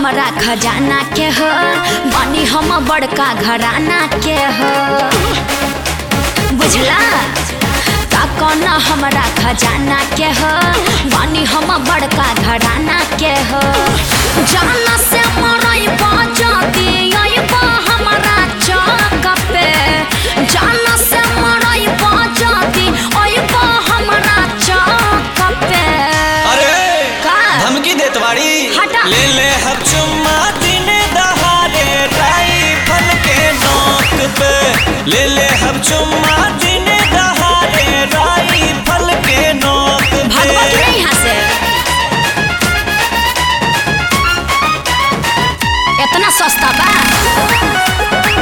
हमरा खजाना के हो बनी हम बड़का घराना के हो बुझला का कौन हमरा खजाना के हो बनी हम बड़का घराना के हो जाना से मरई बजती अइबा हमरा चौक पे जाना से मरई बजती अइबा हमरा चौक पे अरे का? धमकी देत बाड़ी हटा। ले ले हम चुम्मा दिन दहाड़े राइफल के नोक पे ले ले हम चुम्मा दिन दहाड़े राइफल के नोक पे भगवत रे यहाँ से इतना सस्ता बा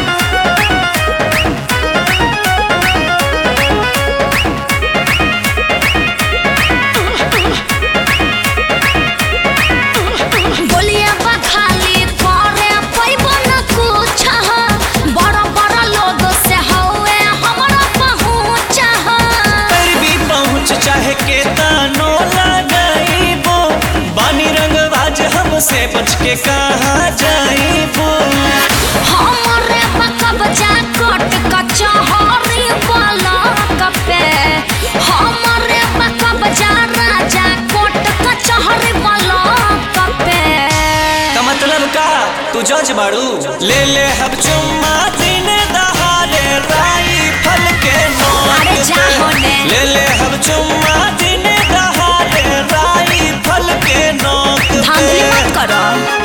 बोलिए बा खाली करे पैबो न कुछ बड़ा बड़ा लोग से हवे हमरा पहुँच पर भी पहुँच चाहे के तानो लगाइबो बानी रंगबाज हमसे बच के कहाँ जाइबो हमरे बकबजा कट कचहरी वाला कपे हमरे बकबजा राजा कोट कचहरी वाला कपे का मतलब का तू जज बाड़ू ले ले हम चुम्मा दिन दहाड़े राइफल के नोक अरे जा पे। होने। ले ले हम चुम्मा दिन दहाड़े राइफल के नोक धांधली पे मत करो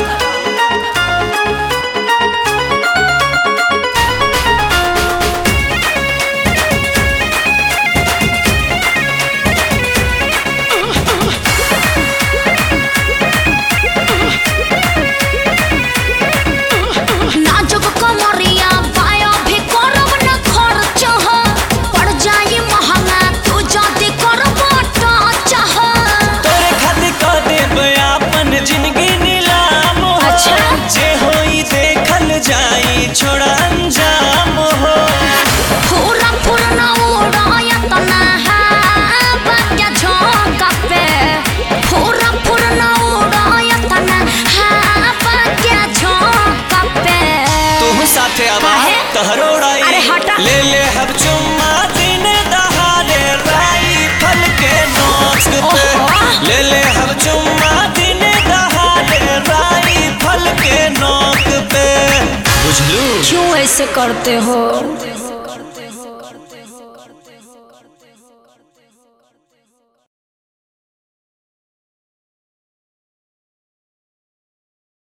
नाजुक कमरिया पाया भी करब न खर्च हो पड़ जाई महंगा तू जदी करब टच हो तोरे खातिर कह देब आपन जिंदगी नीलाम हो अच्छा। जे होई देखल जाई छोड़ा अंजाम हो पूरा पूर्ण उड़ायत ना हवा के झोंका पे पूरा पूर्ण उड़ायत ना हवा के झोंका पे तू साथे आवा काहे? तहरो उड़ाई अरे हटा। ले ले हम चुम्मा दिन दहाड़े राइफल के नोक पे ओहो। ले ले हम चुम्मा दिन दहाड़े राइफल के नोक पे बुझलू क्यों ऐसे करते हो